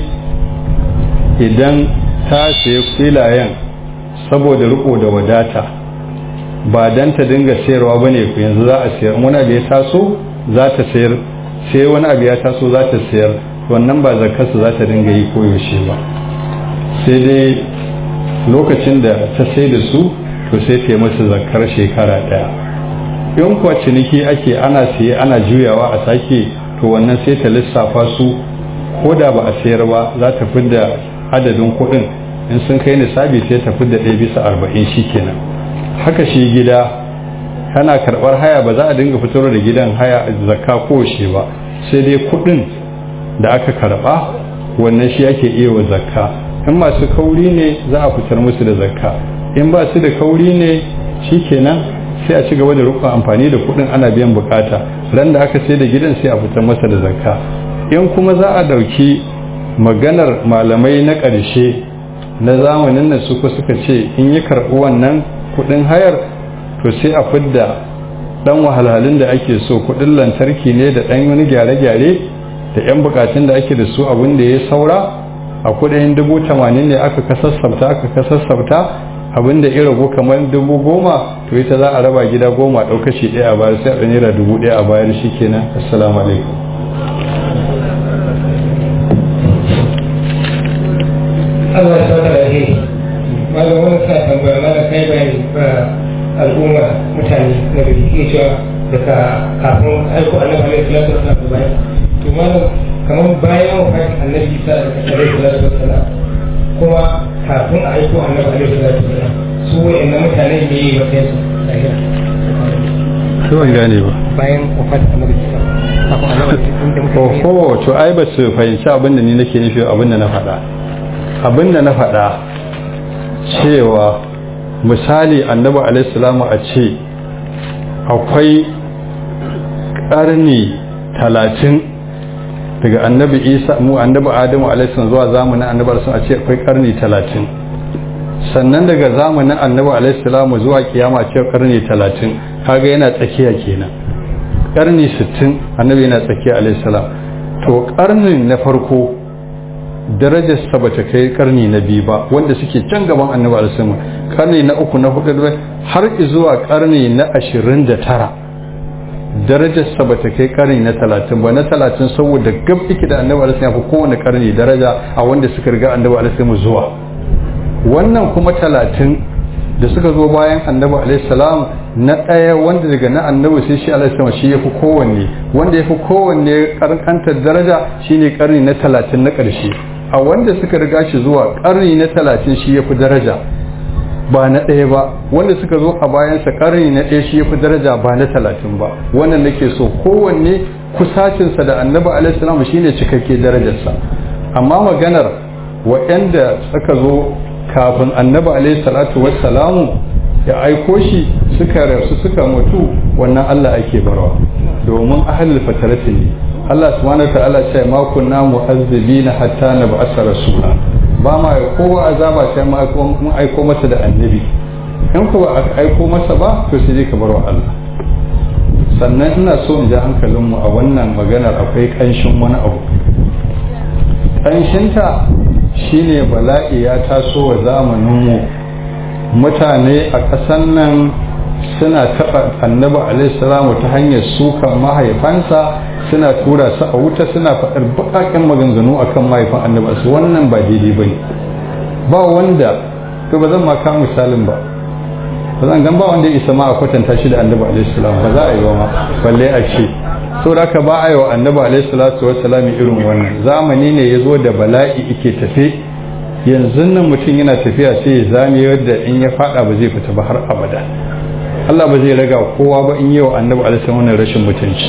Speaker 1: idan ta sayi filayen saboda riko da wadata ba dan ta dinga sayarwa bane yanzu za a sayar wani abu ya taso za ta sayar sai wani abu ya taso za ta sayar wannan ba zakarsu za ta dinga yi koyaushe ba sai dai lokacin da ta sai da su to sai ta yi musu zakar shekara daya in kuwa ciniki ake ana siye ana juyawa a sake to wannan sai ta lissafa su ko da ba a sayar ba za ta fidda adadin kuɗin in sun kai nisabi sai ta fidda ɗaya bisa arba'in shi kenan haka shi gida kana karɓar haya ba za a dinga fitar da gidan haya zakka ko shi ba sai dai kuɗin da aka karɓa wannan shi ake iya wa zakka in masu kauri ne za a fitar musu da zakka in ba su da kauri ne shi kenan sai a ci gaba da rukun amfani da kuɗin ana biyan bukata ran da aka sai da gidan sai a fitar masa da zakka in kuma za a ɗauki maganar malamai na ƙarshe na zamanin nan suka suka ce in yi karɓi wannan kuɗin hayar to sai a fidda ɗan wahalhalun da ake so kuɗin lantarki ne da ɗan wani gyare-gyare da 'yan bukatun da ake da su abin da ya saura a kuɗin dubu tamanin ne aka kasassabta aka kasassabta abin da ya ragu kamar dubu goma to ita za a raba gida goma ɗaukaci ɗaya a bayar sai a naira dubu ɗaya a bayar shi kenan assalamu alaikum
Speaker 2: Allah ya saka da alheri malam wani sa tambaya malam kai bayani ba al'umma mutane na gari ke cewa daga kafin aiko annabi alaihi salatu wasallam da bayan to malam kamar bayan wafatin annabi isa alaihi salatu wasallam kuma kafin a aiko annabi alaihi salatu wasallam su wa'annan mutane ne yi wata su lahira
Speaker 1: sai ban gane ba
Speaker 2: bayan wafat annabi isa kafin annabi inda muka yi
Speaker 1: ko to ai ba su fahimci abin da ni nake nufi abin da na faɗa abin da na faɗa cewa misali annabi alaihi salamu a ce akwai ƙarni talatin daga annabi isa mu annabi adamu alaihi zuwa zamanin annabi alaihi a ce akwai ƙarni talatin sannan daga zamanin annabi alaihi salamu zuwa kiyama ce ƙarni talatin kaga yana tsakiya kenan ƙarni sittin annabi yana tsakiya alaihi salam to ƙarnin na farko darajarsa ba ta kai karni na biyu ba wanda suke can gaban annabi alisamu karni na uku na hudu har zuwa karni na ashirin da tara darajarsa ba ta kai karni na talatin ba na talatin saboda gab ike da annabi alisamu ya fi kowane karni daraja a wanda suka riga annabi alisamu zuwa wannan kuma talatin da suka zo bayan annabi alaihissalam na ɗaya wanda daga na annabi sai shi alaihissalam shi ya fi kowanne wanda ya fi kowanne karkantar daraja shine karni na talatin na ƙarshe a wanda suka riga shi zuwa karni na talatin shi ya fi daraja ba na ɗaya ba wanda suka zo a bayansa karni na ɗaya shi ya fi daraja ba na talatin ba wannan nake so kowanne kusacinsa da annabi alaihissalam shine cikakke darajarsa amma maganar waɗanda suka zo kafin annabi alaihi salatu wassalamu ya aiko shi suka rasu suka mutu wannan Allah ake barwa domin ahlul fatarati ne Allah subhanahu ta'ala ce ma kunna mu'azzibina hatta nab'asa rasula ba ma kowa azaba sai ma mun aiko masa da annabi in ko ba aiko masa ba to sai ka barwa Allah sannan ina so in ji hankalinmu a wannan maganar akwai kanshin wani abu kanshinta shine bala'i ya taso wa zamaninmu mutane a ƙasan nan suna taɓa annabi alaihissalamu ta hanyar sukan mahaifansa suna tura su a wuta suna faɗar baƙaƙen maganganu akan mahaifan annabi su wannan ba daidai ba ne ba wanda to ba zan ma ka misalin ba ba zan gan ba wanda ya isa ma a kwatanta shi da annabi alaihissalam ba za a yi ba ma balle a ce saboda haka ba a yi wa annabi alaihissalatu wassalam irin wannan zamani ne ya zo da bala'i ike tafe yanzu nan mutum yana tafiya sai ya zame yadda in ya fada ba zai fita ba har abada Allah ba zai raga kowa ba in yi wa annabi alaihi wannan rashin mutunci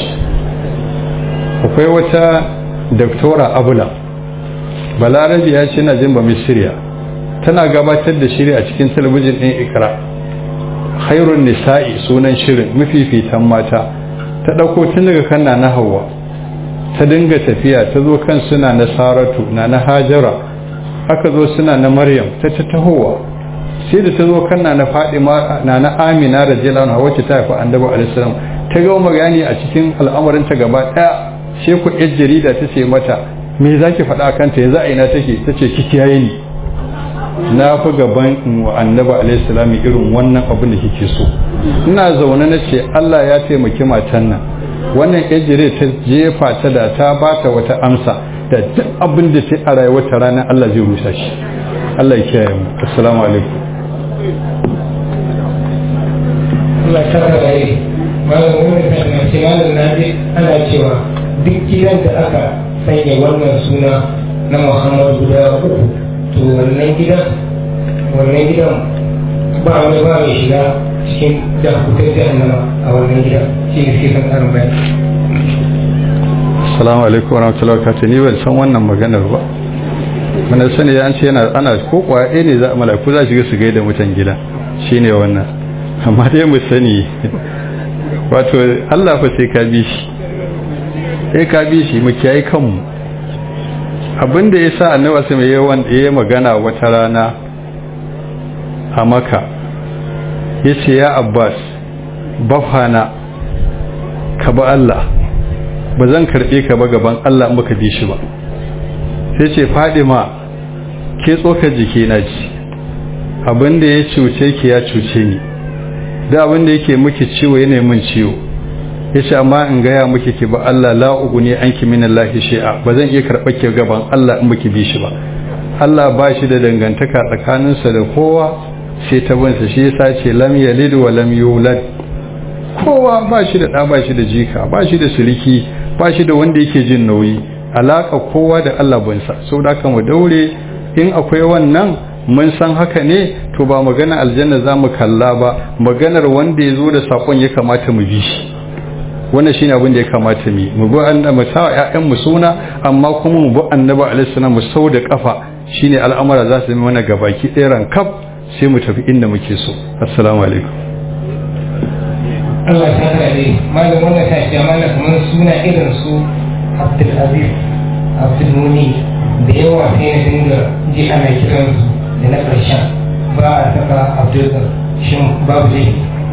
Speaker 1: akwai wata doktora abula balarabi ya ce na jin ba misiriya tana gabatar da shiri a cikin talabijin ɗin ikra khairun nisa'i sunan shirin mafifitan mata ta ɗauko tun daga kan na hawa ta dinga tafiya ta zo kan suna na saratu na na hajara aka zo suna na maryam ta ta tahowa sai da ta zo kan na na fadima na na amina da jilana wacce ta haifi annabi alaihissalam ta ga magani a cikin al'amarin ta gaba daya sai ku yar jarida ta ce mata me zaki faɗa a kanta yanzu a ina take ta ce ki kiyaye ni na fi gaban wa annabi alaihissalam irin wannan abin da kike so ina zaune na ce Allah ya taimaki matan nan wannan yar jarida ta jefa ta da ta bata wata amsa da duk abin da ta a rayuwar ta ranar Allah zai rusa shi Allah ya kiyaye mu assalamu alaikum
Speaker 2: Allah ya saka da yi malam wani na ce malam na ji ana cewa duk gidan da aka sanya wannan suna na Muhammad guda uku to wannan gidan wannan gidan ba wani ba mai shiga cikin jakutar jahannama a wannan gidan shi ne sai kan karin bayani
Speaker 1: assalamu alaikum wa rahmatullahi wa barakatuh ni ban san wannan maganar ba mana sani ya ce yana ana ko kwaye ne za malaku za su ga su gaida mutan gida shine wannan amma dai mu sani wato Allah fa sai ka bi shi sai ka bi shi mu kiyaye kanmu abinda yasa annabi sai mai yawan yayi magana wata rana a maka yace ya Abbas bafana ka ba Allah ba zan karbe ka ba gaban Allah in baka bi shi ba sai ce Fadima ke tsokar jiki na ci abinda ya cuce ki ya cuce ni da abinda yake miki ciwo yana min ciwo yace amma in gaya miki ki ba Allah la uguni anki min Allah shi'a ba zan iya karɓar ki gaban Allah in baki bi shi ba Allah ba shi da dangantaka tsakaninsa da kowa sai ta binsa shi yasa ce lam yalid wa lam yulad kowa ba shi da ɗa ba shi da jika ba shi da suliki ba shi da wanda yake jin nauyi alaka kowa da Allah binsa saboda haka mu daure in akwai wannan mun san haka ne to ba magana aljanna za mu kalla ba maganar wanda ya zo da sakon ya kamata mu bi shi wannan shine abin da ya kamata mu mu bi annabi mu sa ƴaƴan mu suna amma kuma mu bi annabi alaihi salam mu sau da kafa shine al'amura za su yi mana gabaki ɗaya rankaf sai mu tafi inda muke so assalamu alaikum
Speaker 2: Allah ta kare dai malam wannan ta ce malam kamar suna irin su Abdul Aziz Abdul Muni da yawa sai na dinga ji ana kiran su da na ƙarshen ba a saka Abdul shin babu dai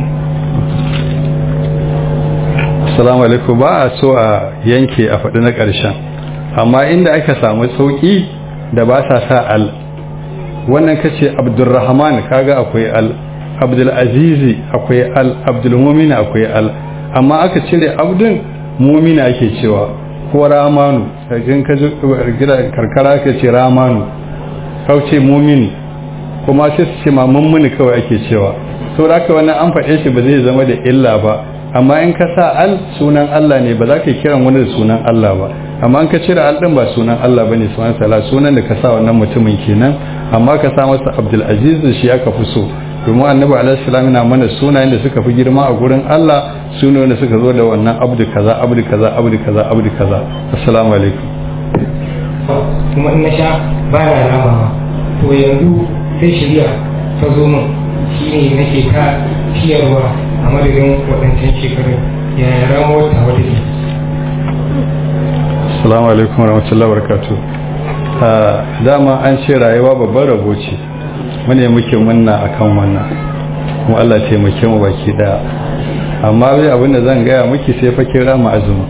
Speaker 1: assalamu alaikum ba a so a yanke a faɗi na ƙarshen amma inda aka samu sauƙi da ba sa sa al wannan kace abdulrahman kaga akwai al abdul azizi akwai al abdul mumina akwai al amma aka cire abdun mumina ake cewa ko ramanu kajin ka karkara ka ce ramanu kauce mumini kuma sai su ce ma mummuni kawai ake cewa saboda haka wannan an faɗe shi ba zai zama da illa ba amma in ka sa al sunan Allah ne ba za ka kiran wani da sunan Allah ba amma in ka cire al din ba sunan Allah bane subhanahu ta'ala sunan da ka sa wannan mutumin kenan amma ka sa masa Abdul Aziz shi aka fi so domin annabi alaihi salam yana mana sunayen da suka fi girma a gurin Allah sunayen da suka zo da wannan abdu kaza abdu kaza abdu kaza abdu kaza assalamu alaikum
Speaker 2: kuma in na sha ba na ramawa to yanzu sai shirya ta zo min shine nake ka ciyarwa a madadin waɗancan shekarun yaya ramuwar ta wata ke
Speaker 1: assalamu alaikum warahmatullahi wabarakatuh dama an ce rayuwa babbar rabo ce mune muke munna akan wannan kuma Allah taimake mu baki daya amma bai abin da zan gaya miki sai fa kira mu azumi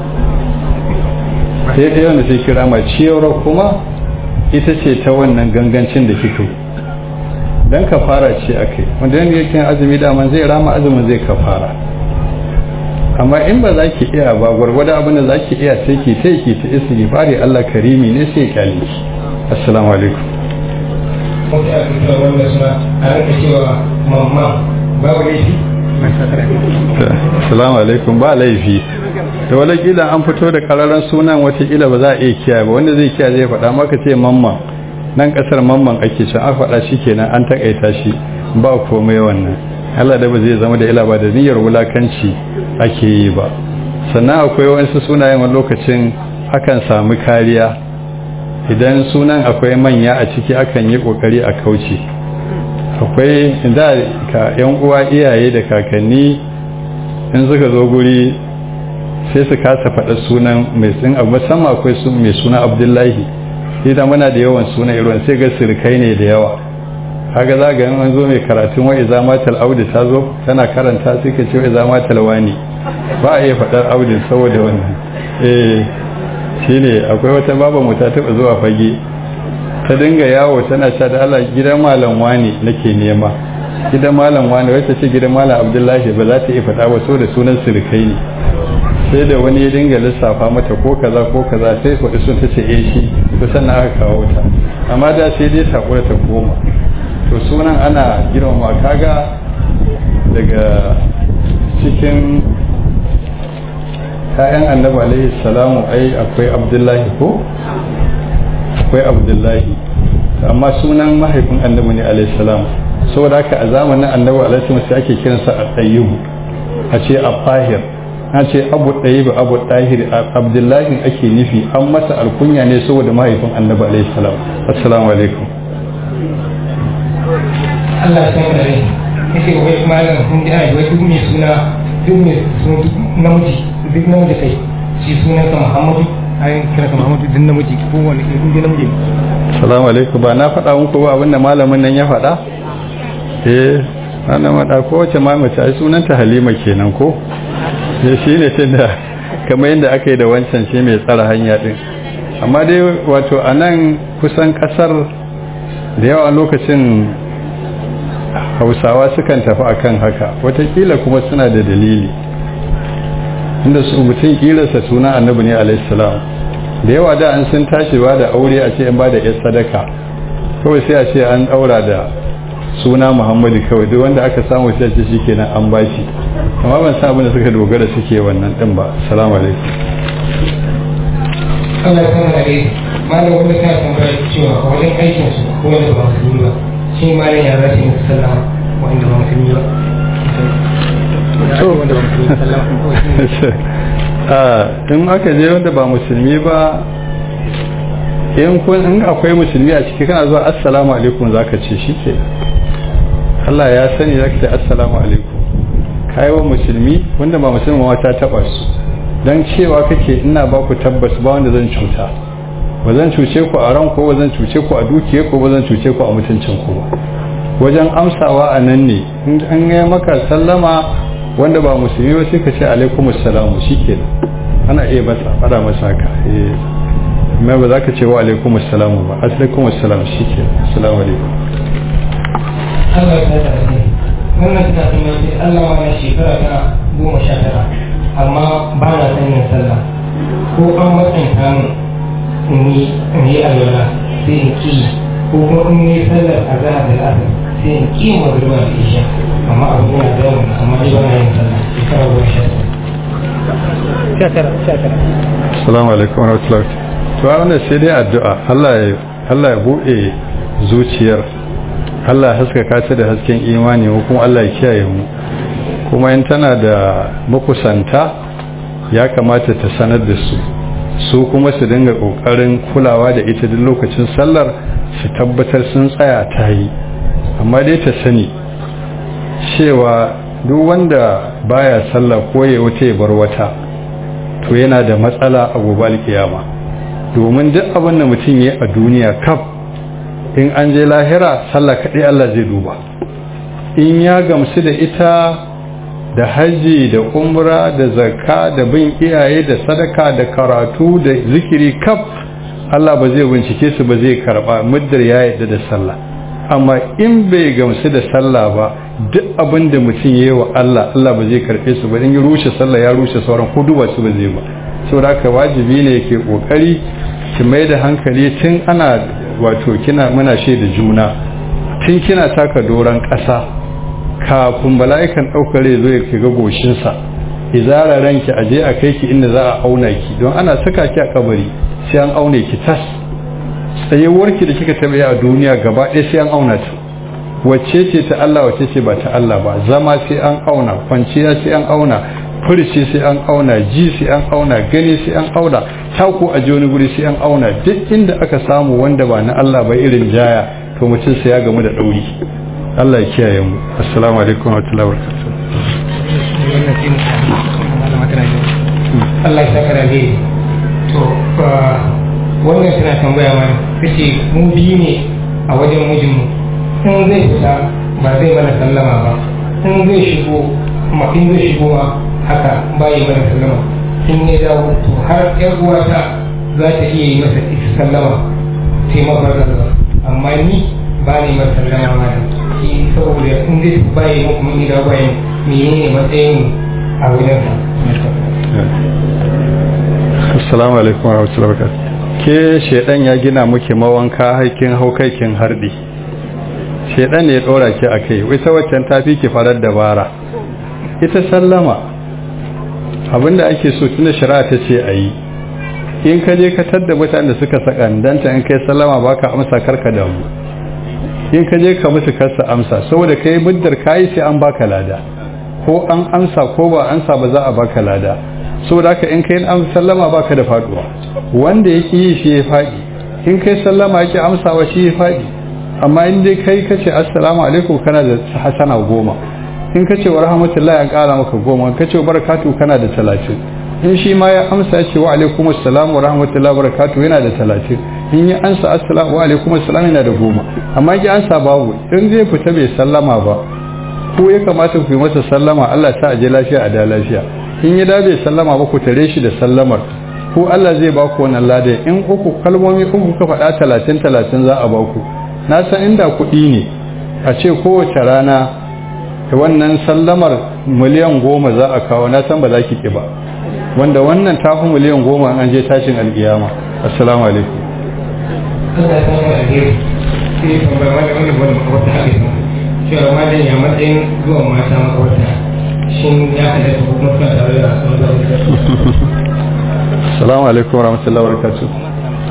Speaker 1: sai dai wanda sai kira ma ciyarwa kuma ita ce ta wannan gangancin da kike dan kafara ce akai wanda yanda yake azumi daman zai rama azumin zai kafara amma in ba za ki iya ba gwargwada abin da za ki iya sai ki sai ki ta istighfari Allah karimi ne sai ya kyale ki assalamu alaikum
Speaker 2: kuma ta aka wanda suna a rika cewa mamma babu laifi
Speaker 1: assalamu alaikum ba laifi da wala kila an fito da kararan sunan watakila ba za a iya kiyaye ba wanda zai kiyaye zai faɗa maka ce mamman nan kasar mamman ake can an faɗa shi kenan an takaita shi ba komai wannan Allah da ba zai zama da ila ba da niyyar wulakanci ake yi ba sannan akwai wasu sunayen wani lokacin akan sami kariya idan sunan akwai manya a ciki akan yi kokari a kauce akwai da ka yan uwa iyaye da kakanni in suka zo guri sai su kasa faɗa sunan mai tsin abu musamman akwai sun mai suna abdullahi idan muna da yawan suna irin sai ga sirkai ne da yawa kaga za ga an zo mai karatun wa iza matal audi ta zo tana karanta sai ka ce wa iza matal wani ba a iya faɗar audin saboda wannan eh shine akwai wata baba mu ta taɓa zuwa fage ta dinga yawo tana sha da Allah gidan malam wani nake nema gidan malam wani wata ce gidan malam abdullahi ba za ta iya faɗa ba so da sunan sirkai ne sai da wani ya dinga lissafa mata ko kaza ko kaza sai faɗi sun ta ce eh shi to sannan aka kawo ta amma da sai dai takura ta koma to sunan ana girmama kaga daga cikin ‘ya'yan annabi alaihi salamu ai akwai abdullahi ko akwai abdullahi amma sunan mahaifin annabi ne alaihi salamu saboda haka a zamanin annabi alaihi salamu sai ake kiransa a tsayyubu a ce a fahir a ce abu ɗayibu abu ɗahir abdullahi ake nufi an masa alkunya ne saboda mahaifin annabi alaihi salamu assalamu alaikum
Speaker 2: Allah ya san da rai yace wai malam kun ji ai wai duk mai suna duk mai suna duk namiji duk namiji kai shi sunan sa Muhammadu ai kira ka Muhammadu duk namiji ko wani irin duk namiji
Speaker 1: assalamu alaikum ba na faɗa muku ba abinda malamin nan ya faɗa eh ana maɗa ko wace ma mace ai sunanta Halima kenan ko eh shine tunda kamar yadda aka yi da wancan shi mai tsara hanya din amma dai wato anan kusan kasar da yawa lokacin hausawa sukan tafi akan haka watakila kuma suna da dalili inda su mutum kilarsa suna annabi ne alaihissalam da yawa da an sun tashi ba da aure a ce in ba da yar sadaka kawai sai a ce an daura da suna muhammadu kawai duk wanda aka samu sai ce shikenan an bashi amma ban san abin da suka dogara suke wannan din ba assalamu alaikum
Speaker 2: Allah ya san da rai malam wanda ta tambaya cewa a wajen aikin su ko wanda ba musulmi ba shi malam ya zasu musu sallama wanda ba musulmi ba wanda ba musulmi sallama
Speaker 1: in aka je wanda ba musulmi ba in kun in akwai musulmi a ciki kana zuwa assalamu alaikum zaka ce shi ke Allah ya sani zaka ce assalamu alaikum kai wa musulmi wanda ba musulmi ma ta taba su dan cewa kake ina ba ku tabbas ba wanda zan cuta ba zan cuce ku a ran ko ba zan cuce ku a dukiya ko ba zan cuce ku a mutuncin ku ba wajen amsawa a nan ne in an yi maka sallama wanda ba musulmi ba sai ka ce alaikumus salamu shikenan ana iya masa fara masa haka eh amma ba za ka ce wa alaikum assalamu ba alaikum assalam shi ke assalamu alaikum
Speaker 2: Allah ya tsaya da ni wannan tana tuna ce Allah ma na shekara ta goma sha tara amma ba na son yin sallah ko an matsanta min in yi in yi alwala sai in ki ko kuma in yi sallar azhar da asar sai in ki magriba da isha amma abu yana da yawa amma dai ba na yin sallah shekara goma sha tara sha tara
Speaker 1: assalamu alaikum wa rahmatullahi to wannan sai dai addu'a Allah ya Allah ya bude zuciyar Allah ya haskaka ta da hasken imani ko kuma Allah ya kiyaye mu kuma in tana da makusanta ya kamata ta sanar da su su kuma su dinga kokarin kulawa da ita duk lokacin sallar su tabbatar sun tsaya ta yi amma dai ta sani cewa duk wanda baya sallah ko ya wuce ya bar wata to yana da matsala a gobe alkiyama domin duk abin da mutum ya a duniya kaf in an je lahira sallah kaɗai Allah zai duba in ya gamsu da ita da haji da umra da zakka da bin iyaye da sadaka da karatu da zikiri kaf Allah ba zai bincike su ba zai karba muddar ya yarda da sallah amma in bai gamsu da sallah ba duk abin da mutum ya yi wa Allah Allah ba zai karɓe su ba in ya rushe sallah ya rushe sauran ko duba su ba zai ba saboda haka wajibi ne yake kokari ki mai da hankali tun ana wato kina muna shaida juna tun kina taka doron ƙasa kafin mala'ikan ɗaukar zo ya ga goshinsa izara ranki aje a kai ki inda za a auna ki don ana saka ki a kabari sai an aune ki tas tsayuwarki da kika taɓa a duniya gaba ɗaya sai an auna ta wacce ce ta Allah wacce ce ba ta Allah ba zama sai an auna kwanciya sai an auna furici sai an auna ji sai an auna gani sai an auna taku a wani guri sai an auna duk inda aka samu wanda ba na Allah ba irin jaya to mutum sai ya gamu da ɗauri Allah ya kiyaye mu assalamu alaikum wa rahmatullahi wa
Speaker 2: Allah ya saka da to wannan tana tambaya mana tace mu biyu ne a wajen mijinmu in zai fita ba zai mana sallama ba in zai shigo ma in zai shigo ma haka ba yi mana sallama in ya dawo to har yar uwata za ta iya yi masa sallama sai mafarkar ba amma ni ba ni masa sallama ma shi saboda in zai ba yi muku mun gida ba yi menene matsayin a wajen sa
Speaker 1: assalamu alaikum wa rahmatullahi wa barakatuh ke shedan ya gina muke mawanka haikin haukaikin hardi shedan ne ya dora ki akai ita waccan tafi ki farar dabara ita sallama abinda ake so tunda shari'a ta ce ayi in ka je ka tadda mutanen da suka sakandanta in kai sallama baka amsa karka da mu in ka je ka musu kasa amsa saboda kai muddar kai sai an baka lada ko an amsa ko ba amsa ba za a baka lada saboda haka in kai an sallama baka da faduwa wanda yake yi shi ya fadi in kai sallama yake amsawa shi ya fadi amma in dai kai kace assalamu alaikum kana da hasana goma in kace wa rahmatullahi an kara maka goma in kace barakatu kana da talatin in shi ma ya amsa ya ce wa alaikum assalam wa rahmatullahi wa barakatu yana da talatin in ya ansa assalamu wa alaikum assalam yana da goma amma ki ansa babu in zai fita bai sallama ba ko ya kamata ku yi masa sallama Allah ta aje lafiya a da lafiya in ya dabe sallama ba ku tare shi da sallamar ko Allah zai ba ku wannan ladan in uku kalmomi uku ka faɗa talatin talatin za a ba ku na san inda kuɗi ne a ce kowace rana da wannan sallamar miliyan goma za a kawo na san ba za ki ƙi ba wanda wannan ta fi miliyan goma an je tashin alƙiyama assalamu alaikum
Speaker 2: Allah ya saka alheri sai tambaya wani wani wani wata hadisi cewa malam ya matsayin zuwan mata makwabta shin ya halatta ko kuma suna tare da
Speaker 1: assalamu alaikum wa rahmatullahi wa barakatuh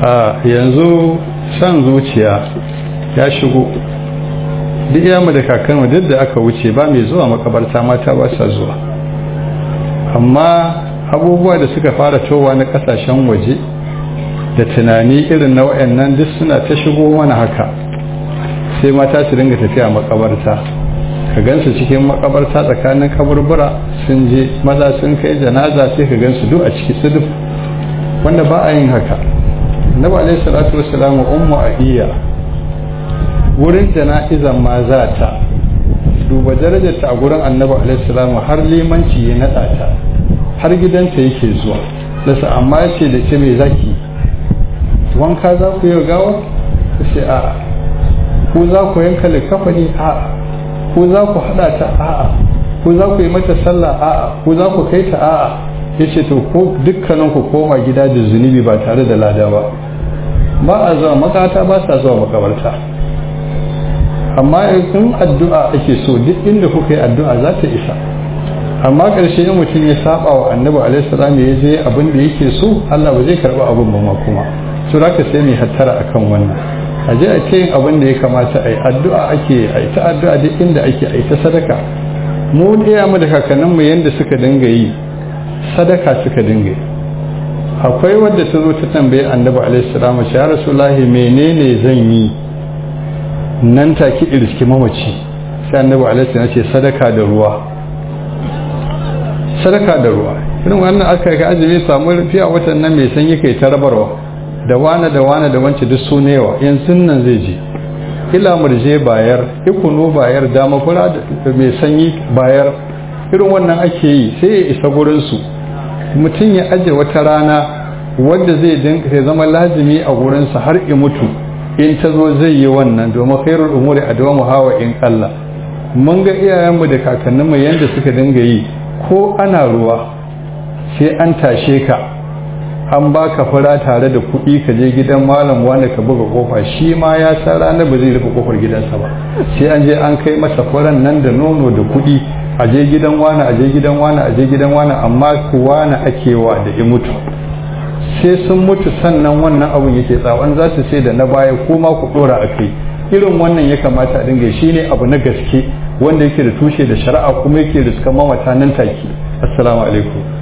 Speaker 1: a yanzu san zuciya ya shigo duk yamu da kakanmu duk da aka wuce ba mai zuwa makabarta mata ba sa zuwa amma abubuwa da suka fara towa na kasashen waje da tunani irin na wayannan duk suna ta shigo mana haka sai mata su dinga tafiya makabarta ka gansu cikin makabarta tsakanin kaburbura sun je maza sun kai janaza sai ka gansu duk a ciki su duk wanda ba a yin haka nabi alaihi salatu wassalam ummu ahiya wurin jana'izan ma za ta duba darajarta a gurin annabi alaihi salam har limanci ya nada ta har gidanta yake zuwa lasa amma ya ce da ce mai zaki wanka za ku yi gawa ta ce a ku za ku yanka likafani a ku za ku hada ta a ku za ku yi mata sallah a ku za ku kai ta a ya ce to ko dukkanin ku koma gida da zunubi ba tare da lada ba ba a zuwa makata ba sa zuwa makabarta amma in addu'a ake so duk inda kuka yi addu'a za ta isa amma ƙarshe in mutum ya saba wa annabi alaihi salam ya je abin da yake so Allah ba zai karba abin ba ma kuma to zaka sai mai hattara akan wannan a je a ce yin abin da ya kamata a yi addu'a ake a yi ta addu'a duk inda ake a yi ta sadaka mu ɗaya mu da kakanninmu yadda suka dinga yi sadaka suka dinga yi akwai wadda ta zo ta tambaye annabi alaihi salam ya rasulullahi menene zan yi nan take irski mamaci sai annabi alaihi salam ce sadaka da ruwa sadaka da ruwa irin wannan aka ga azumi samu rufiya watan nan mai sanyi kai ta rabarwa da wane da wane da wance duk su newa yanzu nan zai je ila murje bayar ikunu bayar dama fura da mai sanyi bayar irin wannan ake yi sai ya isa gurin su mutum ya aje wata rana wanda zai dinka zama lazimi a gurinsa har i mutu in ta zo zai yi wannan domin khairul umuri adwamu hawa in Allah mun ga iyayenmu da kakanninmu yanda suka dinga yi ko ana ruwa sai an tashe ka an baka fura tare da kuɗi ka je gidan malam wanda ka buga kofa shi ma ya san ranar ba zai rufe kofar gidansa ba sai an je an kai masa furan nan da nono da kuɗi a je gidan wani a je gidan wani a je gidan wani amma kuwa na akewa da ya mutu sai sun mutu sannan wannan abun yake tsawon za su sai da na baya ko ma ku dora a kai irin wannan ya kamata a dinga shi ne abu na gaske wanda yake da tushe da shari'a kuma yake da suka mamata nan take assalamu alaikum